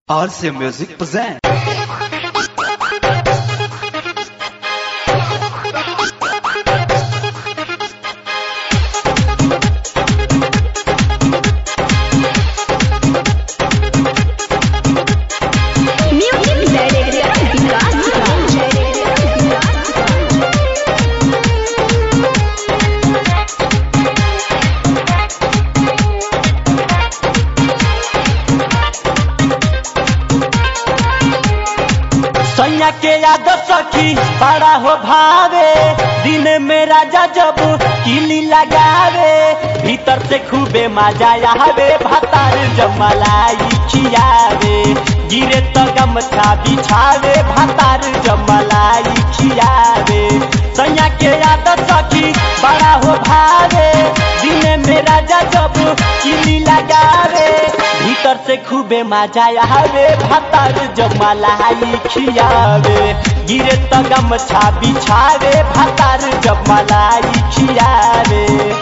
RC Music present. Music Director Vikas सैया के याद सखी बड़ा हो भावे दिन में राजा जब किली लगावे भीतर से खूबे मजा आवे भतार जमलाई खियावे गिरे तो गमछा बिछावे भतार जमलाई खियावे सैया के याद सखी बड़ा हो भावे दिन में राजा जब किली लगावे भीतर से खूबे मजा आवे भतार जमलाई खियावे गिरे तो गमछा बिछावे भतार जमलाई खियावे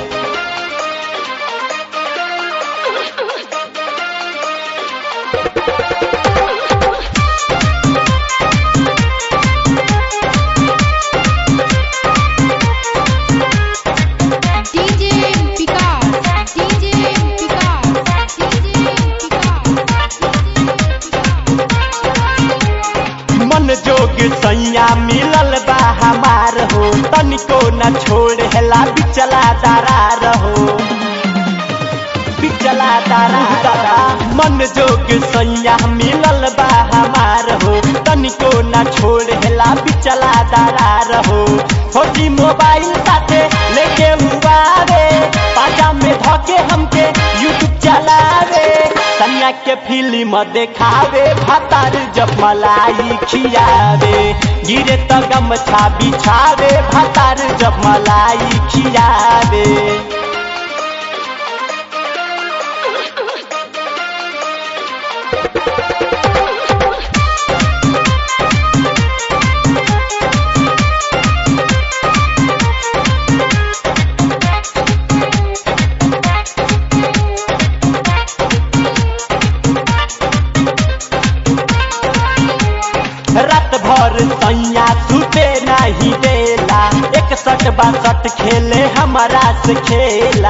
DJ Vikas DJ Vikas DJ मन जोग सैया मिलल बा हमार हो तनिको न छोड़ हेला बिचला दरार हो बिचला दरार मन जोग सैया मिलल बा हमार हो तनिको न छोड़ हेला बिचला दरार हो छोटी मोबाइल साथे लेके हुआ रे पाजा में धके हमके यूट्यूब चलावे सैया के फिल्म देखावे भतार जब मलाई खियावे गिरे तो गमछा बिछावे भतार जब मलाई खियावे रात भर सैया सुते नहीं देला एक सट बासठ खेले हमारा से खेला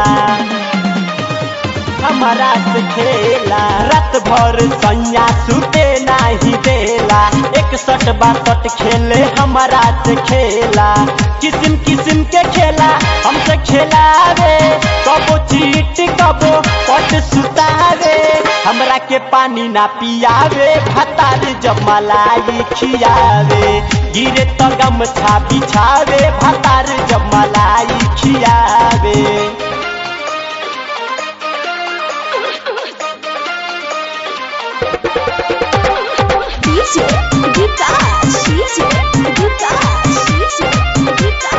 हमारा से खेला रात भर सैया सुते नहीं देला एक सट बासठ खेले हमारा से खेला किस्म किस्म के खेला हमसे खेलावे कबो चीट कबो पट सुतावे हमरा के पानी ना पियावे भतार जब मलाई खियावे गिरे तो गमछा बिछावे भतार जब मलाई खियावे DJ Vikas DJ Vikas DJ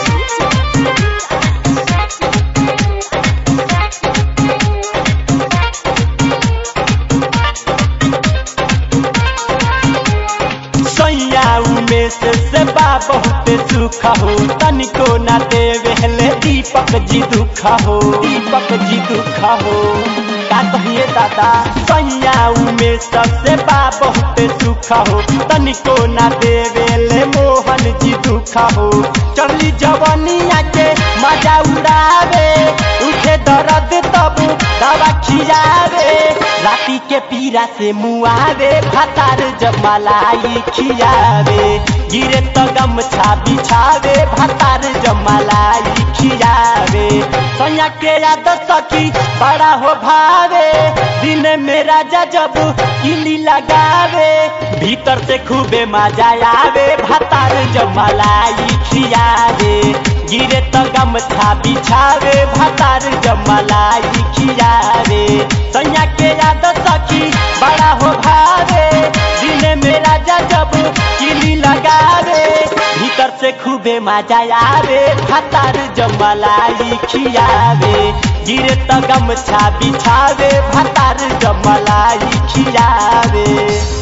सैया उमेश से बा बहुत सुख हो तनिको न देवे हले दीपक जी दुख हो दीपक जी दुख हो का कहिए दादा सैया उमेश से बा बहुत सुख हो तनिको न देवे ले मोहन जी दुख हो चली जवनिया के मजा उड़ावे उठे दर्द तब दवा खियावे राती के पीरा से मुआवे भतार जब मलाई खियावे गिरे तो गमछा बिछावे भतार जब मलाई खियावे सैया के याद सखी बड़ा हो भावे दिन में राजा जब किली लगावे भीतर से खूबे मजा आवे भतार जब मलाई खियावे गिरे तो गमछा बिछावे भतार जब मलाई खियावे सैया के याद सखी बड़ा हो भावे दिन में राजा जब किली लगावे भीतर से खूबे मजा आवे भतार जब मलाई खियावे गिरे तो गमछा बिछावे भतार जब मलाई खियावे